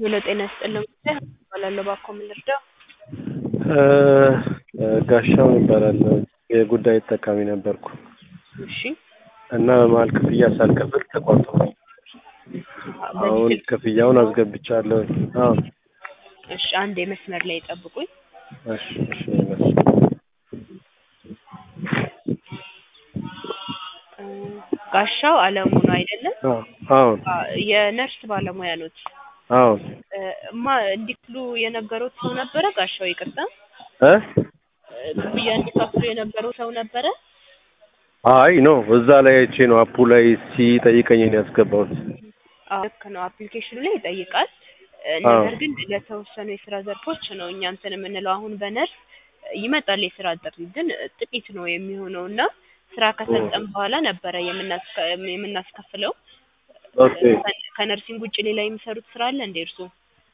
ሄሎ ጤና ይስጥልኝ እባላለሁ ባኮ ምን ልርዳው? ጋሻው እባላለሁ የጉዳይ ተጠቃሚ ነበርኩ እሺ እና በመሀል ክፍያ ሳልከፍል ተቋርጦ አሁን ክፍያውን አስገብቻለሁ። አዎ እሺ አንዴ መስመር ላይ ጠብቁኝ። እሺ እሺ እ ጋሻው አለሙ ነው አይደለም? አዎ አ የነርስ ባለሙያ ኖት? አዎ እ ማ እንዲክሉ የነገሩት ሰው ነበረ? ጋሻው ይቅርታ እ እ ክፍያ እንዲከፍሉ የነበረው ሰው ነበረ? አይ ኖ እዛ ላይ አይቼ ነው አፑ ላይ ሲጠይቀኝ ነው ያስገባሁት። አዎ ልክ ነው አፕሊኬሽኑ ላይ ይጠይቃል። እ አዎ። ነገር ግን ለተወሰኑ የስራ ዘርፎች ነው እኛ እንትን የምንለው አሁን በነርስ ይመጣል የስራ ጥሪ ግን ጥቂት ነው የሚሆነው እና ስራ ከሰጠን በኋላ ነበረ የምናስከ የምናስከፍለው። ኦኬ ከ- ከነርሲንግ ውጭ ሌላ የሚሰሩት ስራ አለ እንዴ እርስዎ?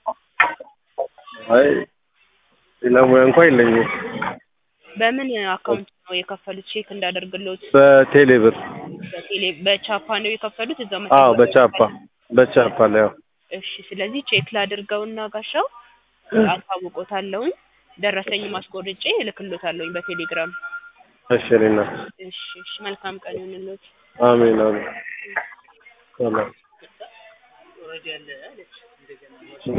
አይ ሌላ ሙያ እንኳን የለኝም። በምን አካውንት ነው የከፈሉት? ቼክ እንዳደርግልዎት በቴሌ ብር በቴሌ በቻፓ ነው የከፈሉት? እዛው አዎ መተግበሪያው በቻፓ በቻፓ ላይ አዎ እሺ ስለዚህ ቼክ ላድርገውና ጋሻው አሳውቆታለሁኝ። ደረሰኝ ማስቆርጬ እልክሎታለሁኝ በቴሌግራም። እሺ እኔ እናት እሺ እሺ መልካም ቀን ይሁንልዎት። አሜን አሜን ሰላም